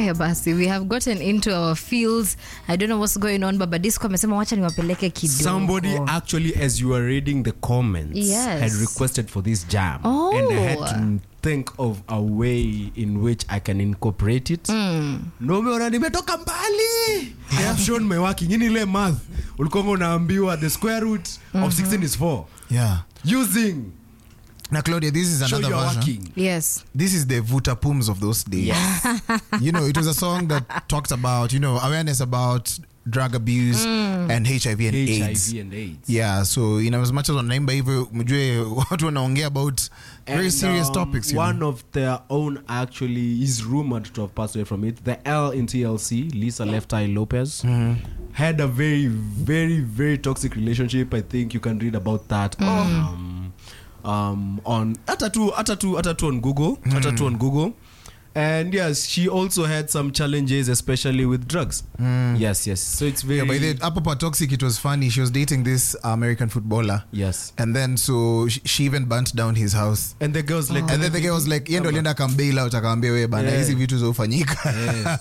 haya basi we have gotten into our fields i don't know what's going on baba disco amesema wacha niwapeleke kidogo Somebody actually, as you were reading the comments, Yes. had requested for this jam, Oh. and I had to think of a way in which I can incorporate it. No, umeona nimetoka mbali. I have shown my working. Yini ile math ulikuwa unaambiwa the square root of 16 is 4. Yeah. Using Now, Claudia, this is show another you're version. working. yes This is the Vuta Pums of those days. you know, it was a song that talked about, you know, awareness about drug abuse and HIV and AIDS. HIV and AIDS. Yeah, so you know, as much as wanaimba hivyo mjue watu wanaongea about very And, serious um, topics. You One know? of their own actually is rumored to have passed away from it. The L in TLC, Lisa Left Eye Lopez, had a very, very, very toxic relationship. I think you can read about that. Um, um, on Atatu, Atatu, Atatu on Google, Atatu on Google. And yes, she also had some challenges, especially with drugs. Yes, yes. So it's very Yeah, by the up upper toxic, it was funny. She was dating this American footballer, yes. and then so she, she even burnt down his house. And the girls like, And then the guy was like, yeye ndo alienda akambail out akaambia we bana Yeah. hizi vitu zofanyika.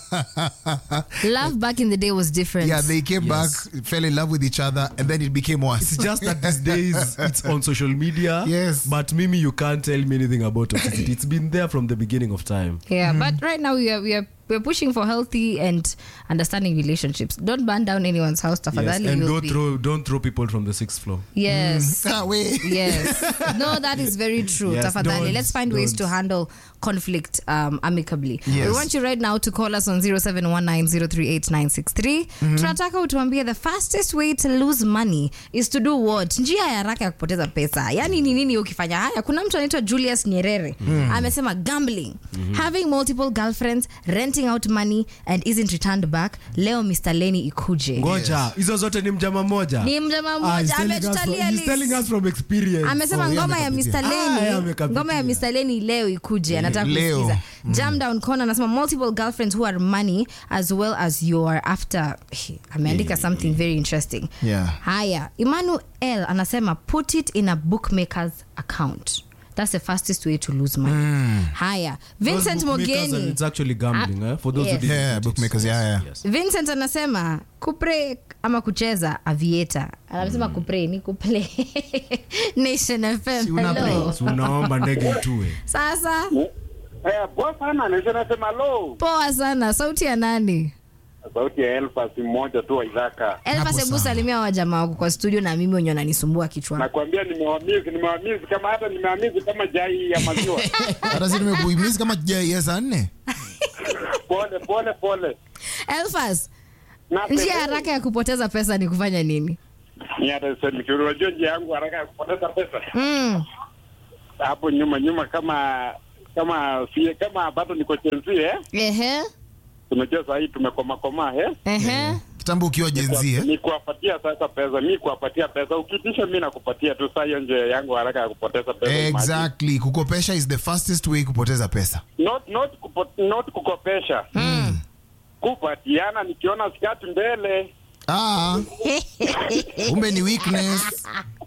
love back in the day was different Yeah, they came Yes. back, fell in love with each other, and then it became worse. It's just that these days it's on social media. Yes. But Mimi, you can't tell me anything about toxicity. It's been there from the beginning of time. yeah but right now we are we are we're pushing for healthy and understanding relationships don't burn down anyone's house Yes. tafadhali And you'll don't be- throw don't throw people from the sixth floor. yes Ah, we. yes no that is very true Yes, tafadhali don't, let's find ways to don't. handle conflict um, amicably Yes. we want you right now to call us on 0719038963 tunataka utuambie the fastest way to lose money is to do what njia ya haraka ya kupoteza pesa yani ni nini ukifanya haya kuna mtu anaitwa julius nyerere amesema gambling having multiple girlfriends renting out money and isn't returned back leo mr leni ikuje Ngoja, hizo zote ni mjama moja. ni mjama Ah, he's mmoja telling us from- ametutalia he's list. telling us from experience. amesema Oh, yeye ngoma ya amekapitia. Mr. Ah, yeye Leni amekapitia. ngoma ya Mr. Leni leo ikuje anataka Leo. kusikiza jam down corner anasema multiple girlfriends who are money as well as you are after ameandika something very interesting Yeah. haya Emmanuel anasema put it in a bookmaker's account that's the fastest way to lose money haya Those Vincent bookmakers and Mogeni It's actually gambling, eh? For those yes. who didn't Yeah, get it. bookmakers, yeah, yeah. Yes. Vincent anasema kupre ama kucheza avieta anasema kupre ni kuplay Nation FM una hello. So unaomba ndege itue. sasa Eh, poa sana nisho nasema lo poa sana sauti ya nani sauti ya elfas mmoja tu wa idhaka elfa sebu sawa. salimia wajamaa wako kwa studio na mimi wenye wananisumbua kichwa nakwambia nimewamizi nimewamizi kama hata nimewamizi kama jai ya maziwa hata si nimekuimizi kama ja saa nne pole pole pole elfas Na njia pele- haraka ya kupoteza pesa ni kufanya nini Ni hata sisemi kitu. unajua njia yangu haraka ya kupoteza pesa mm. hapo nyuma nyuma kama kama sie kama bado niko chenzi eh ehe unajua saa hii tumekomakoma eh ehe kitambo ukiwa jenzi eh? ni kuwapatia sasa pesa mi kuwapatia pesa ukitisha mi nakupatia tu saa hiyo njia yangu haraka ya kupoteza pesa imagine. exactly kukopesha is the fastest way kupoteza pesa not not kupo, not kukopesha kupatiana nikiona skati mbele ah, kumbe ni weakness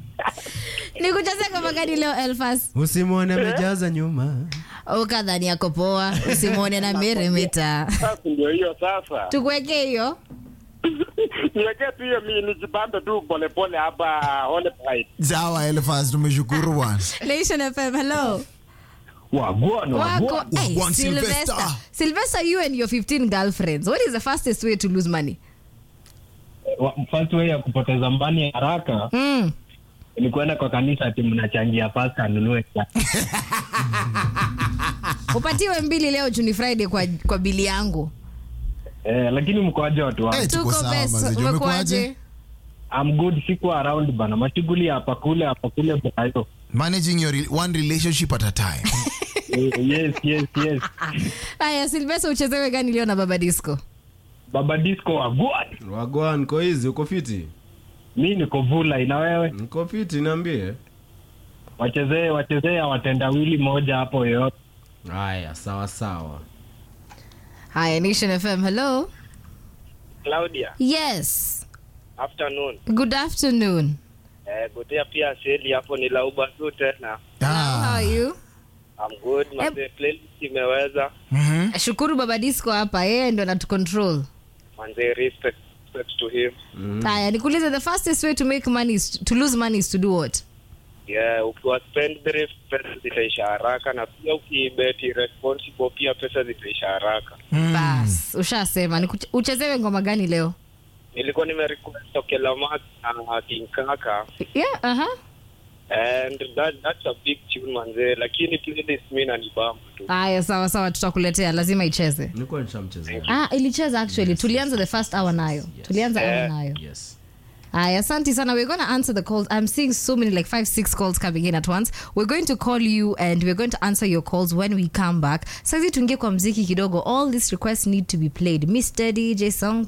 ni kuchezea kama gani leo elfas Usimwone amejaza nyuma. ukadhani yako poa usimwone na meremeta sasa ndio hiyo sasa tukuwekee hiyo niwekee tu hiyo mi nijibambe tu polepole hapa Ole Pride. sawa elfas tumeshukuru bwana nation fm hello Wagwan, wako wagwan. hey, One sylvester Sylvester. sylvester you and your 15 girlfriends what is the fastest way to lose money Wa- First way ya kupoteza mbani haraka mm. ni kwenda kwa kanisa ati mnachangia pasta anunue cha- upatiwe mbili leo juni friday kwa, kwa bili yangu eh, lakini mkoaje watu wangu Eh, tuko tuko sawa, best mazee. Umekuaje? umekuaje I'm good siku around bana mashughuli hapa kule hapa kule brayo managing your re- one relationship at a time eh, yes yes yes haya silvesta uchezewe gani leo na baba disco baba disco wagwan Wagwan, niko hizi, uko fiti? mi niko vula ina wewe Niko fiti, niambie. wachezee wachezee watendawili moja hapo yoyote Haya, sawa sawa. haya nation fm hello Claudia, yes afternoon. good afternoon Eh, gotea pia seli hapo ni lauba tu tena. how ah, are you I'm good. Manze, playlist imeweza. shukuru baba disco hapa yeye ndo anatucontrol Manze, respect, respect to him. haya nikuulize the fastest way to make money is to lose money is to do what Yeah, ukiwa spendthrift pesa zitaisha haraka na pia ukibeti responsible pia pesa zitaisha haraka. bas ushasema Nikuche- uchezewe ngoma gani leo Nilikuwa nimerequest Okela Max na King Kaka yeah, uh-huh. and that, that's a big tune manze, lakini playlist mimi nanibamba tu. haya sawa sawa tutakuletea lazima icheze nilikuwa nishamchezea ah, ilicheza actually tulianza the first hour nayo tulianza hour nayo yes Aya, asante sana. We're going to answer the calls. I'm seeing so many, like five, six calls coming in at once. We're going to call you and we're going to answer your calls when we come back. Saizi tuingie kwa mziki kidogo. All these requests need to be played. Mr. DJ Song